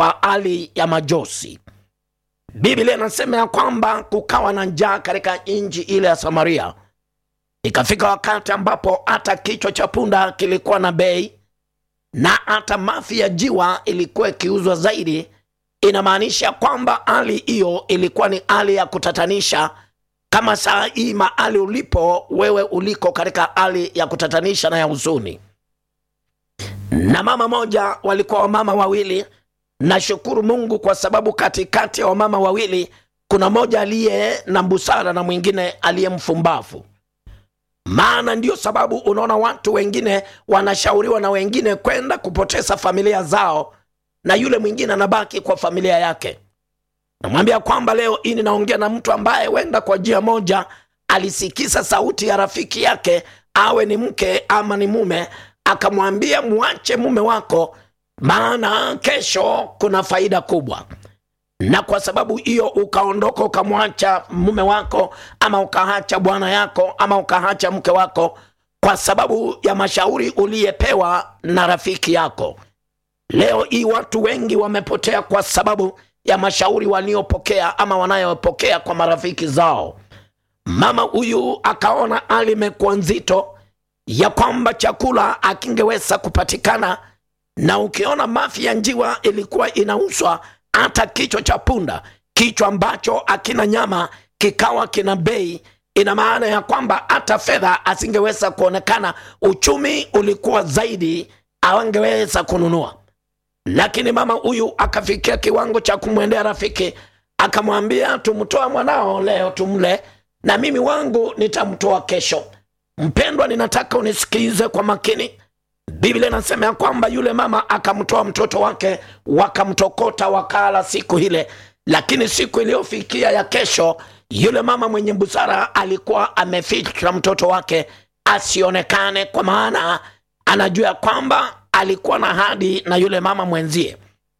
kwa hali ya majosi. Biblia inasema ya kwamba kukawa na njaa katika nchi ile ya Samaria. Ikafika wakati ambapo hata kichwa cha punda kilikuwa na bei na hata mafi ya jiwa ilikuwa ikiuzwa zaidi. Inamaanisha kwamba hali hiyo ilikuwa ni hali ya kutatanisha, kama saa hii mahali ulipo wewe uliko katika hali ya kutatanisha na ya huzuni. Na mama moja, walikuwa wamama wawili. Nashukuru Mungu kwa sababu katikati ya wamama wawili kuna mmoja aliye na busara na mwingine aliye mfumbavu maana ndiyo sababu unaona watu wengine wanashauriwa na wengine kwenda kupoteza familia zao na yule mwingine anabaki kwa familia yake namwambia kwamba leo hii ninaongea na mtu ambaye wenda kwa njia moja alisikiza sauti ya rafiki yake awe ni mke ama ni mume akamwambia mwache mume wako maana kesho kuna faida kubwa na kwa sababu hiyo ukaondoka ukamwacha mume wako ama ukaacha bwana yako ama ukaacha mke wako kwa sababu ya mashauri uliyepewa na rafiki yako leo hii watu wengi wamepotea kwa sababu ya mashauri waliopokea ama wanayopokea kwa marafiki zao mama huyu akaona hali imekuwa nzito ya kwamba chakula akingeweza kupatikana na ukiona mafi ya njiwa ilikuwa inauzwa hata kichwa cha punda kichwa ambacho akina nyama kikawa kina bei ina maana ya kwamba hata fedha asingeweza kuonekana uchumi ulikuwa zaidi awangeweza kununua lakini mama huyu akafikia kiwango cha kumwendea rafiki akamwambia tumtoa mwanao leo tumle na mimi wangu nitamtoa kesho mpendwa ninataka unisikize kwa makini biblia inasema ya kwamba yule mama akamtoa mtoto wake wakamtokota wakala siku ile lakini siku iliyofikia ya kesho yule mama mwenye busara alikuwa ameficha mtoto wake asionekane kwa maana anajua ya kwamba alikuwa na hadi na yule mama mwenzie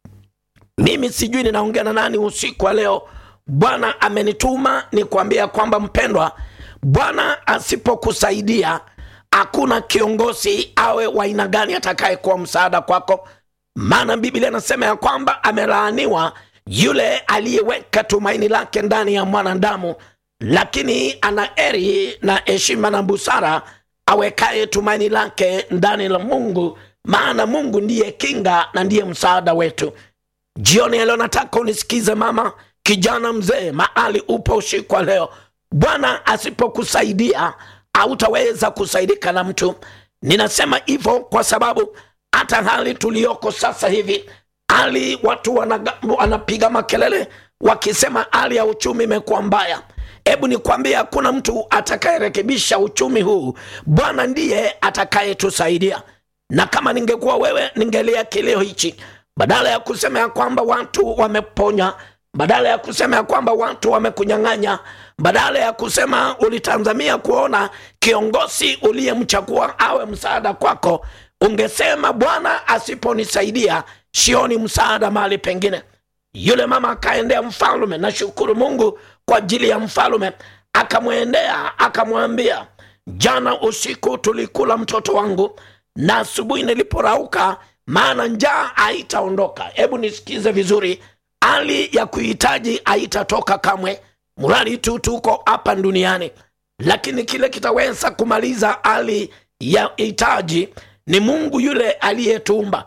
mimi sijui ninaongea na nani usiku wa leo bwana amenituma ni kuambia kwamba mpendwa bwana asipokusaidia hakuna kiongozi awe wa aina gani atakayekuwa msaada kwako maana biblia inasema ya kwamba amelaaniwa yule aliyeweka tumaini lake ndani ya mwanadamu lakini ana eri na heshima na busara awekaye tumaini lake ndani la mungu maana mungu ndiye kinga na ndiye msaada wetu jioni ya leo nataka unisikize mama kijana mzee mahali upo usiku wa leo bwana asipokusaidia hautaweza kusaidika na mtu ninasema hivyo kwa sababu hata hali tuliyoko sasa hivi hali watu wanaga, wanapiga makelele wakisema hali ya uchumi imekuwa mbaya hebu nikwambie hakuna mtu atakayerekebisha uchumi huu bwana ndiye atakayetusaidia na kama ningekuwa wewe ningelia kilio hichi badala ya kusema ya kwamba watu wameponya badala ya kusema ya kwamba watu wamekunyang'anya badala ya kusema ulitazamia kuona kiongozi uliyemchagua awe msaada kwako ungesema bwana asiponisaidia sioni msaada mahali pengine yule mama akaendea mfalume nashukuru mungu kwa ajili ya mfalume akamwendea akamwambia jana usiku tulikula mtoto wangu na asubuhi niliporauka maana njaa haitaondoka hebu nisikize vizuri hali ya kuhitaji haitatoka kamwe mradi tu tuko hapa duniani lakini kile kitaweza kumaliza hali ya hitaji ni mungu yule aliyetumba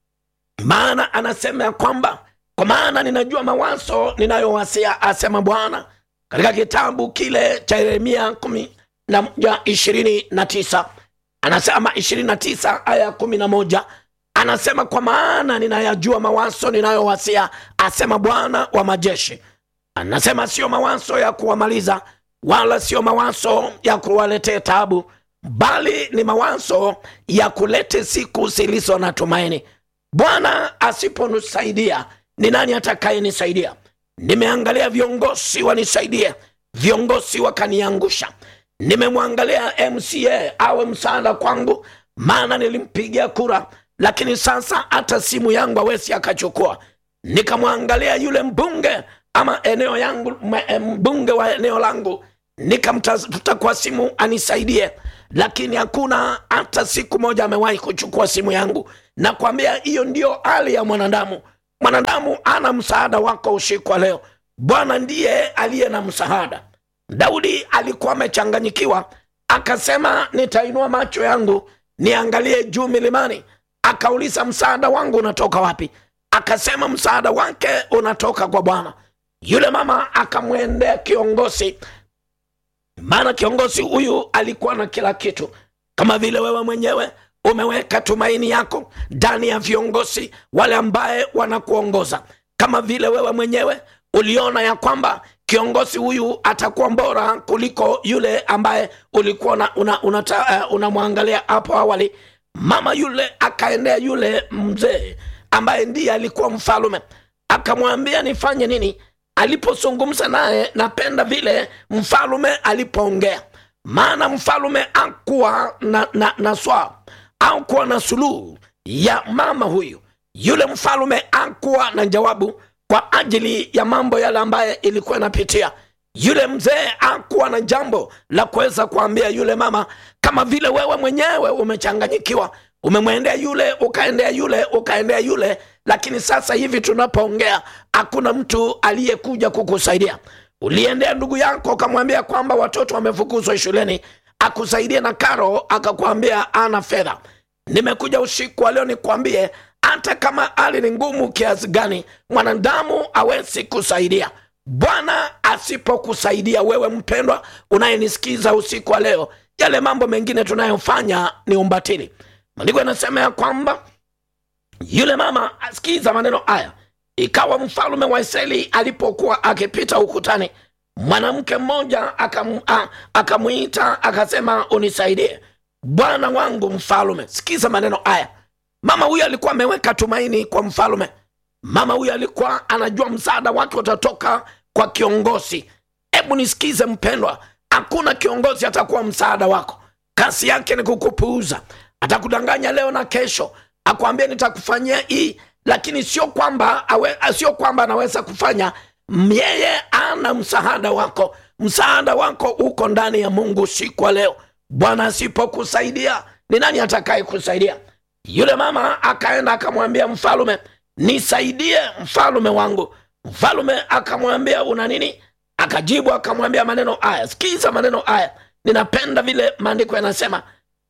maana anasema ya kwamba kwa maana ninajua mawazo ninayowasia asema bwana katika kitabu kile cha yeremia kumi na moja ishirini na tisa anasema ishirini na tisa aya ya kumi na moja anasema kwa maana ninayajua mawazo ninayowasia asema bwana wa majeshi anasema sio mawazo ya kuwamaliza wala sio mawazo ya kuwaletea tabu bali ni mawazo ya kulete siku zilizo na tumaini bwana asiponisaidia ni nani atakayenisaidia nimeangalia viongozi wanisaidie viongozi wakaniangusha nimemwangalia mca awe msaada kwangu maana nilimpigia kura lakini sasa hata simu yangu awezi akachukua nikamwangalia yule mbunge ama eneo yangu mbunge wa eneo langu nikamtafuta kwa simu anisaidie lakini hakuna hata siku moja amewahi kuchukua simu yangu nakwambia hiyo ndio hali ya mwanadamu mwanadamu ana msaada wako usiku wa leo bwana ndiye aliye na msaada daudi alikuwa amechanganyikiwa akasema nitainua macho yangu niangalie juu milimani akauliza msaada wangu unatoka wapi akasema msaada wake unatoka kwa bwana yule mama akamwendea kiongozi maana kiongozi huyu alikuwa na kila kitu kama vile wewe mwenyewe umeweka tumaini yako ndani ya viongozi wale ambaye wanakuongoza kama vile wewe mwenyewe uliona ya kwamba kiongozi huyu atakuwa bora kuliko yule ambaye ulikuwa unamwangalia una, una, uh, unamwangalia hapo awali mama yule akaendea yule mzee ambaye ndiye alikuwa mfalume akamwambia nifanye nini alipozungumza naye napenda vile mfalume alipoongea maana mfalume akuwa na, na, na swaa au kuwa na suluhu ya mama huyu yule mfalume akuwa na jawabu kwa ajili ya mambo yale ambaye ilikuwa inapitia yule mzee akuwa na jambo la kuweza kuambia yule mama kama vile wewe mwenyewe umechanganyikiwa umemwendea yule ukaendea yule ukaendea yule lakini sasa hivi tunapoongea hakuna mtu aliyekuja kukusaidia uliendea ndugu yako ukamwambia kwamba watoto wamefukuzwa shuleni akusaidie na karo akakwambia ana fedha nimekuja usiku wa leo nikwambie hata kama hali ni ngumu kiasi gani mwanadamu awezi kusaidia bwana asipokusaidia wewe mpendwa unayenisikiza usiku wa leo yale mambo mengine tunayofanya ni umbatili maandiko yanasema ya kwamba yule mama asikiza maneno haya ikawa mfalume wa israeli alipokuwa akipita ukutani mwanamke mmoja akamwita akasema unisaidie bwana wangu mfalume sikiza maneno haya mama huyu alikuwa ameweka tumaini kwa mfalume mama huyu alikuwa anajua msaada wake utatoka kwa kiongozi hebu nisikize mpendwa hakuna kiongozi atakuwa msaada wako kasi yake ni kukupuuza atakudanganya leo na kesho akwambia nitakufanyia hii lakini sio kwamba awe, sio kwamba anaweza kufanya yeye ana msaada wako msaada wako uko ndani ya mungu siku wa leo bwana asipokusaidia ni nani atakaye kusaidia yule mama akaenda akamwambia mfalume nisaidie mfalume wangu mfalume akamwambia una nini akajibu akamwambia maneno haya sikiza maneno haya ninapenda vile maandiko yanasema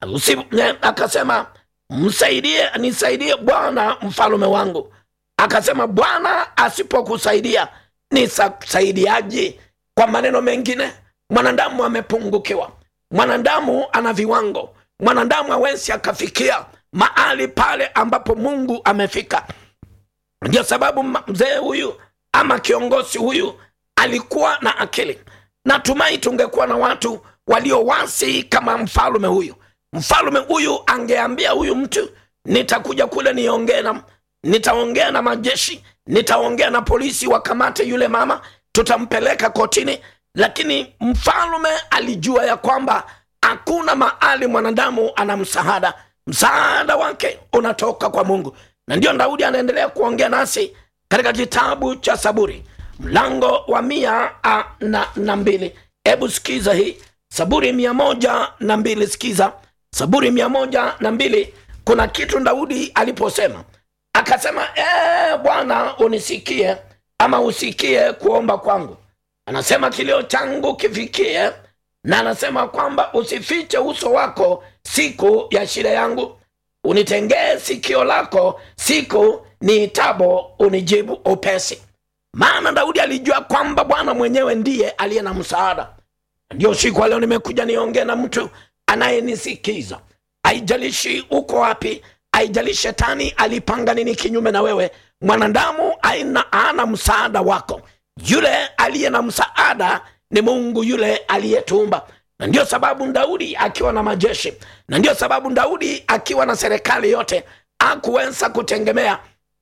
akasema msaidie nisaidie bwana mfalume wangu akasema bwana asipokusaidia nisasaidiaji kwa maneno mengine mwanadamu amepungukiwa mwanadamu ana viwango mwanadamu awezi akafikia mahali pale ambapo mungu amefika ndio sababu mzee huyu ama kiongozi huyu alikuwa na akili natumai tungekuwa na watu waliowasi kama mfalume huyu mfalume huyu angeambia huyu mtu nitakuja kule niongee na nitaongea na majeshi nitaongea na polisi wakamate yule mama tutampeleka kotini lakini mfalume alijua ya kwamba hakuna mahali mwanadamu ana msaada msaada wake unatoka kwa mungu na ndio daudi anaendelea kuongea nasi katika kitabu cha saburi mlango wa mia a, na, na mbili hebu sikiza hii saburi mia moja na mbili sikiza saburi mia moja na mbili kuna kitu daudi aliposema akasema ee, bwana unisikie ama usikie kuomba kwangu anasema kilio changu kifikie na anasema kwamba usifiche uso wako siku ya shida yangu unitengee sikio lako siku niitabo unijibu upesi maana daudi alijua kwamba bwana mwenyewe ndiye aliye na msaada ndio siku leo nimekuja niongee na mtu anayenisikiza haijalishi uko wapi haijalishi shetani alipanga nini kinyume na wewe mwanadamu aina ana msaada wako yule aliye na msaada ni mungu yule aliyetumba na ndio sababu daudi akiwa na majeshi na ndio sababu daudi akiwa na serikali yote akuweza kutengemea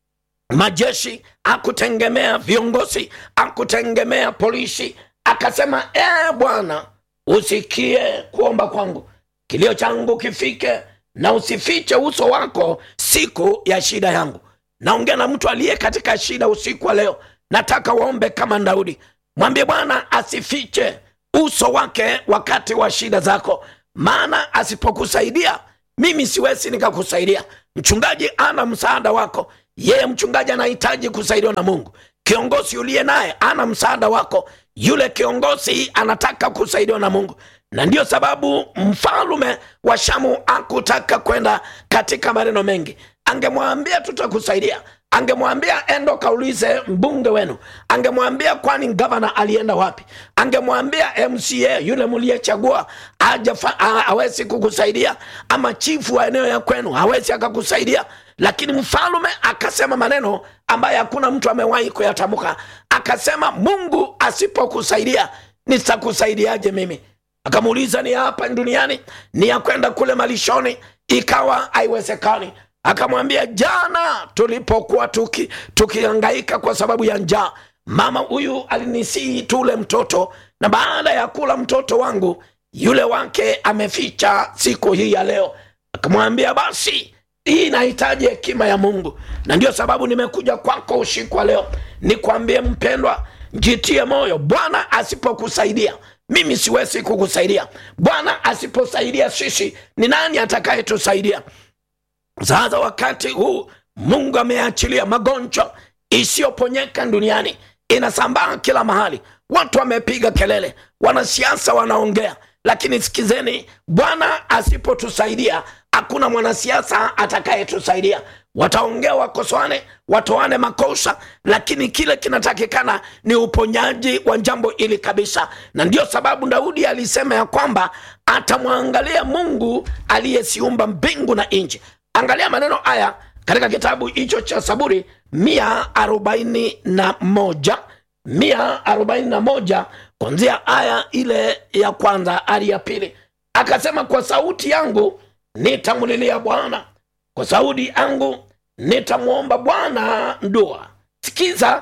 majeshi akutegemea viongozi akutegemea polisi akasema ee bwana usikie kuomba kwangu kilio changu kifike na usifiche uso wako siku ya shida yangu naongea na mtu aliye katika shida usiku wa leo nataka waombe kama daudi mwambie bwana asifiche uso wake wakati wa shida zako maana asipokusaidia mimi siwezi nikakusaidia mchungaji ana msaada wako yeye mchungaji anahitaji kusaidiwa na mungu kiongozi uliye naye ana msaada wako yule kiongozi anataka kusaidiwa na mungu na ndiyo sababu mfalume wa shamu akutaka kwenda katika maneno mengi angemwambia tutakusaidia angemwambia endo kaulize mbunge wenu angemwambia kwani gavana alienda wapi angemwambia mca yule mliyechagua hawezi kukusaidia ama chifu wa eneo ya kwenu hawezi akakusaidia lakini mfalume akasema maneno ambayo hakuna mtu amewahi kuyatamka akasema mungu asipokusaidia nitakusaidiaje mimi akamuuliza ni hapa duniani ni ya kwenda kule malishoni ikawa haiwezekani akamwambia jana tulipokuwa tuki tukihangaika kwa sababu ya njaa mama huyu alinisihi tule mtoto na baada ya kula mtoto wangu yule wake ameficha siku hii ya leo akamwambia basi hii inahitaji hekima ya mungu na ndio sababu nimekuja kwako usiku wa leo nikwambie mpendwa jitie moyo bwana asipokusaidia mimi siwezi kukusaidia bwana asiposaidia sisi ni nani atakayetusaidia sasa wakati huu mungu ameachilia magonjwa isiyoponyeka duniani inasambaa kila mahali watu wamepiga kelele wanasiasa wanaongea lakini sikizeni bwana asipotusaidia hakuna mwanasiasa atakayetusaidia wataongea wakosoane watoane makosa lakini kile kinatakikana ni uponyaji wa jambo hili kabisa na ndio sababu daudi alisema ya kwamba atamwangalia mungu aliyesiumba mbingu na nchi angalia maneno haya katika kitabu hicho cha saburi mia arobaini na moja mia arobaini na moja kwanzia aya ile ya kwanza hadi ya pili akasema kwa sauti yangu nitamlilia bwana kwa sauti yangu nitamwomba bwana ndua sikiza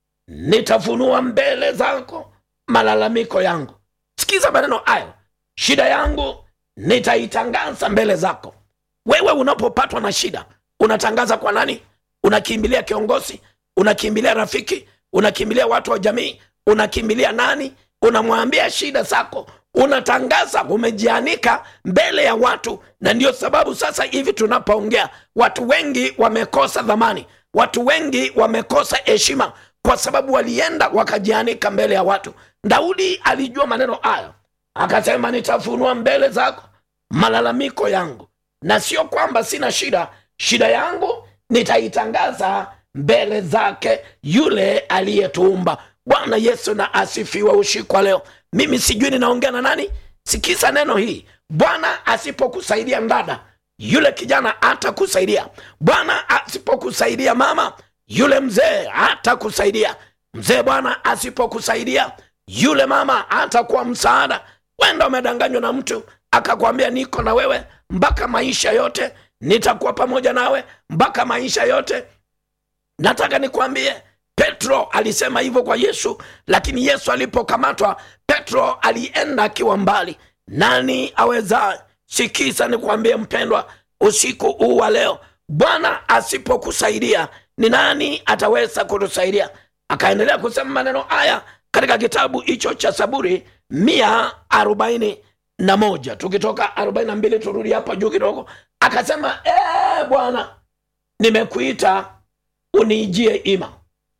nitafunua mbele zako malalamiko yangu sikiza maneno hayo shida yangu nitaitangaza mbele zako wewe unapopatwa na shida unatangaza kwa nani unakimbilia kiongozi unakimbilia rafiki unakimbilia watu wa jamii unakimbilia nani unamwambia shida zako unatangaza umejianika mbele ya watu na ndio sababu sasa hivi tunapoongea watu wengi wamekosa dhamani watu wengi wamekosa heshima kwa sababu walienda wakajianika mbele ya watu daudi alijua maneno hayo akasema nitafunua mbele zako malalamiko yangu na sio kwamba sina shida shida yangu nitaitangaza mbele zake yule aliyetuumba bwana yesu na asifiwe ushikwa leo mimi sijui ninaongea na nani sikiza neno hii bwana asipokusaidia ndada yule kijana hatakusaidia bwana asipokusaidia mama yule mzee hatakusaidia mzee bwana asipokusaidia yule mama hatakuwa msaada wenda umedanganywa na mtu akakwambia niko na wewe mpaka maisha yote nitakuwa pamoja nawe mpaka maisha yote nataka nikwambie petro alisema hivyo kwa yesu lakini yesu alipokamatwa petro alienda akiwa mbali nani aweza sikiza nikwambie mpendwa usiku huu wa leo bwana asipokusaidia ni nani ataweza kutusaidia akaendelea kusema maneno haya katika kitabu hicho cha saburi mia arobaini na moja tukitoka arobaini na mbili turudi hapa juu kidogo akasema ee bwana nimekuita uniijie ima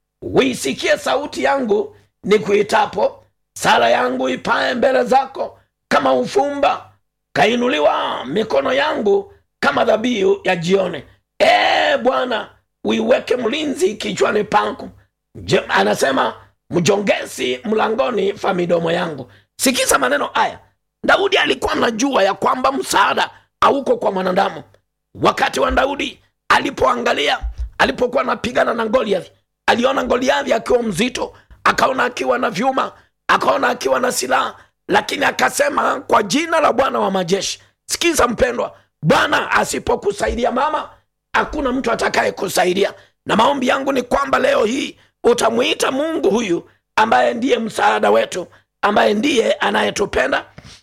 uisikie sauti yangu nikuitapo sala yangu ipae mbele zako kama ufumba kainuliwa mikono yangu kama dhabihu ya jioni ee bwana uiweke mlinzi kichwani pangu Je, anasema mjongezi mlangoni fa midomo yangu sikiza maneno haya daudi alikuwa anajua ya kwamba msaada hauko kwa mwanadamu wakati wa daudi alipoangalia alipokuwa anapigana na goliath aliona goliathi akiwa mzito akaona akiwa na vyuma akaona akiwa na silaha lakini akasema kwa jina la bwana wa majeshi sikiza mpendwa bwana asipokusaidia mama hakuna mtu atakaye kusaidia na maombi yangu ni kwamba leo hii utamwita mungu huyu ambaye ndiye msaada wetu ambaye ndiye anayetupenda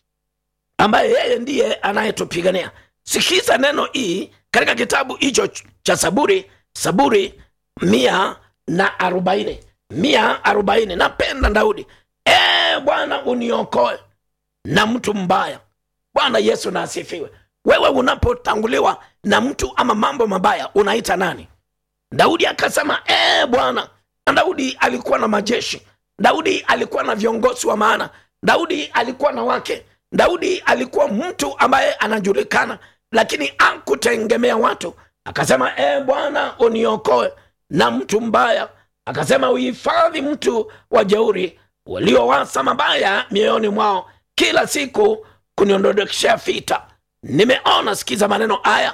ambaye yeye ndiye anayetupigania sikiza neno hii katika kitabu hicho cha saburi saburi mia na arobaini mia arobaini napenda daudi e bwana uniokoe na mtu mbaya bwana yesu na asifiwe wewe unapotanguliwa na mtu ama mambo mabaya unaita nani daudi akasema ee bwana na daudi alikuwa na majeshi daudi alikuwa na viongozi wa maana daudi alikuwa na wake daudi alikuwa mtu ambaye anajulikana lakini akutegemea watu akasema ee bwana uniokoe na mtu mbaya akasema uhifadhi mtu wa jeuri waliowasa mabaya mioyoni mwao kila siku kuniondodokeshea fita nimeona sikiza maneno haya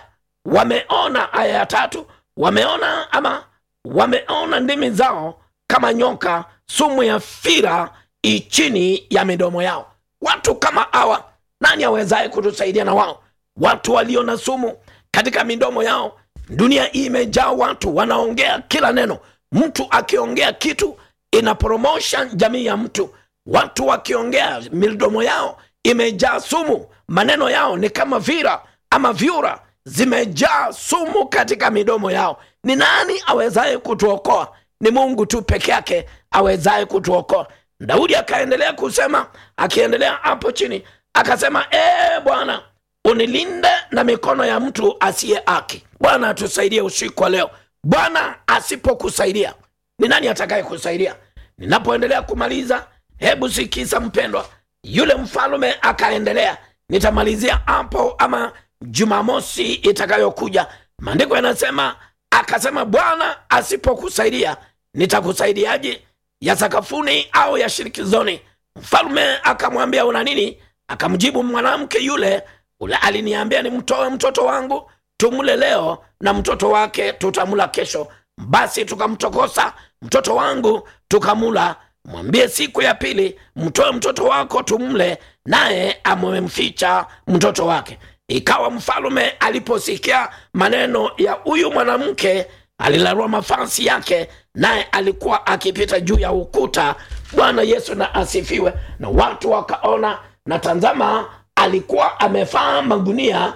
wameona aya ya tatu wameona ama wameona ndimi zao kama nyoka sumu ya fira ichini ya midomo yao watu kama hawa nani awezaye kutusaidia na wao watu walio na sumu katika midomo yao dunia hii imejaa watu wanaongea kila neno mtu akiongea kitu inapromosha jamii ya mtu watu wakiongea midomo yao imejaa sumu maneno yao ni kama vira ama vyura zimejaa sumu katika midomo yao ni nani awezaye kutuokoa ni mungu tu peke yake awezaye kutuokoa daudi akaendelea kusema akiendelea hapo chini akasema ee bwana unilinde na mikono ya mtu asiye haki bwana atusaidie usiku wa leo bwana asipokusaidia ni nani atakaye kusaidia ninapoendelea kumaliza hebu sikiza mpendwa yule mfalume akaendelea nitamalizia hapo ama jumamosi itakayokuja maandiko yanasema akasema bwana asipokusaidia nitakusaidiaje ya sakafuni au ya shirikizoni mfalume akamwambia una nini akamjibu mwanamke yule ule aliniambia nimtoe mtoto wangu tumle leo na mtoto wake tutamula kesho basi tukamtokosa mtoto wangu tukamula mwambie siku ya pili mtoe mtoto wako tumle naye amemficha mtoto wake ikawa mfalume aliposikia maneno ya huyu mwanamke alilarua mafasi yake naye alikuwa akipita juu ya ukuta bwana yesu na asifiwe na watu wakaona na tanzama alikuwa amevaa magunia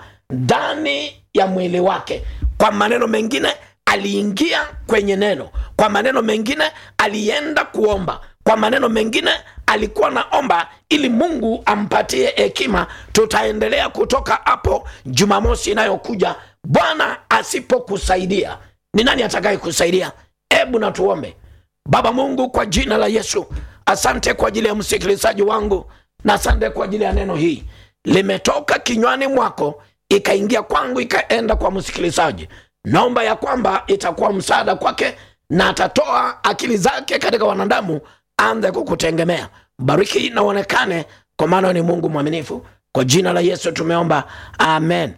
ndani ya mwili wake kwa maneno mengine aliingia kwenye neno kwa maneno mengine alienda kuomba kwa maneno mengine alikuwa naomba ili mungu ampatie hekima tutaendelea kutoka hapo jumamosi inayokuja bwana asipokusaidia ni nani atakaye kusaidia hebu natuombe baba mungu kwa jina la yesu asante kwa ajili ya msikilizaji wangu na asante kwa ajili ya neno hii limetoka kinywani mwako ikaingia kwangu ikaenda kwa msikilizaji naomba ya kwamba itakuwa msaada kwake na atatoa akili zake katika wanadamu anze kukutegemea bariki na uonekane kwa maana ni mungu mwaminifu kwa jina la yesu tumeomba amen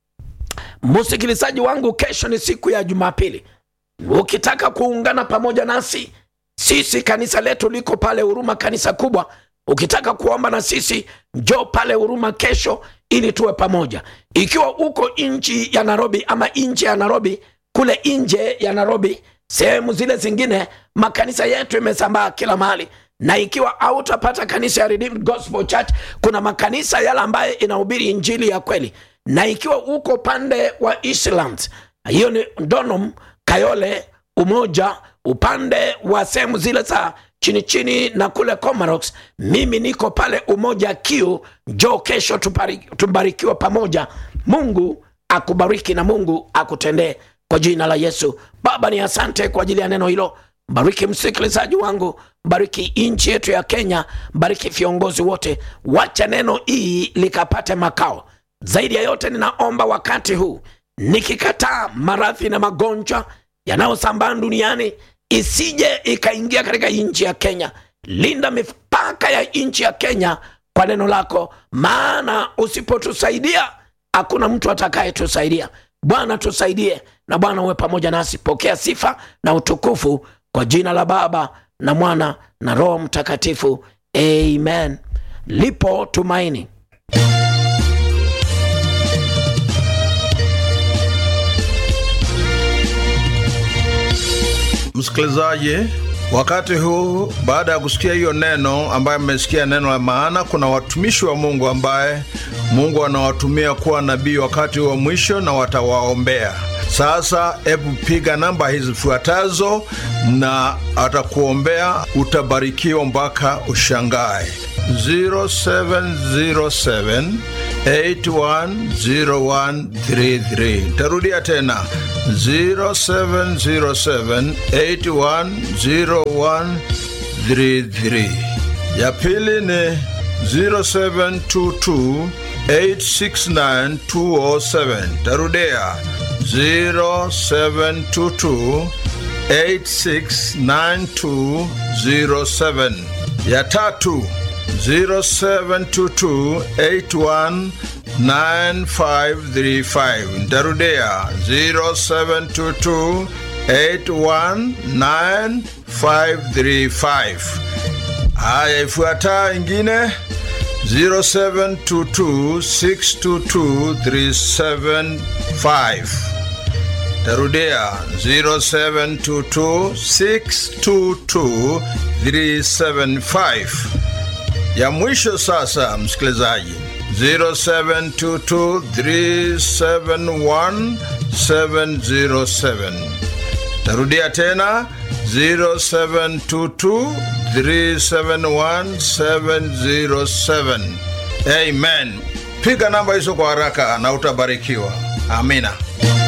msikilizaji wangu kesho ni siku ya jumapili ukitaka kuungana pamoja nasi sisi kanisa letu liko pale huruma kanisa kubwa ukitaka kuomba na sisi njoo pale huruma kesho ili tuwe pamoja ikiwa uko nchi ya nairobi ama nje ya nairobi kule nje ya nairobi sehemu zile zingine makanisa yetu imesambaa kila mahali na ikiwa hautapata kanisa ya Redeemed Gospel Church kuna makanisa yale ambayo inahubiri injili ya kweli na ikiwa uko pande wa Eastlands hiyo ni Donholm Kayole Umoja upande wa sehemu zile za chini chini na kule Comarox mimi niko pale Umoja Kiu njoo kesho tubari- tubarikiwe pamoja Mungu akubariki na Mungu akutendee kwa jina la Yesu. Baba, ni asante kwa ajili ya neno hilo. Bariki msikilizaji wangu, bariki nchi yetu ya Kenya, bariki viongozi wote, wacha neno hii likapate makao. Zaidi ya yote, ninaomba wakati huu nikikataa maradhi na magonjwa yanayosambaa duniani isije ikaingia katika nchi ya Kenya. Linda mipaka ya nchi ya Kenya kwa neno lako, maana usipotusaidia hakuna mtu atakayetusaidia. Bwana tusaidie, na Bwana uwe pamoja nasi. Pokea sifa na utukufu kwa jina la Baba na Mwana na Roho Mtakatifu, amen. Lipo tumaini. Msikilizaji, wakati huu baada ya kusikia hiyo neno ambaye mmesikia neno la maana, kuna watumishi wa Mungu ambaye Mungu anawatumia kuwa nabii wakati wa mwisho na watawaombea. Sasa hebu piga namba hizi zifuatazo na atakuombea, utabarikiwa mpaka ushangae. 0707 810133 tarudia tena 0707810133 ya pili ni 0722 869207 tarudia 0722 869207 ya tatu 0722819535 ntarudia 0722819535 haya ifuataa ingine 0722622375 tarudia 0722622375 ya mwisho sasa msikilizaji 0722371707 tarudia tena 0722371707 amen piga namba hizo kwa haraka na utabarikiwa amina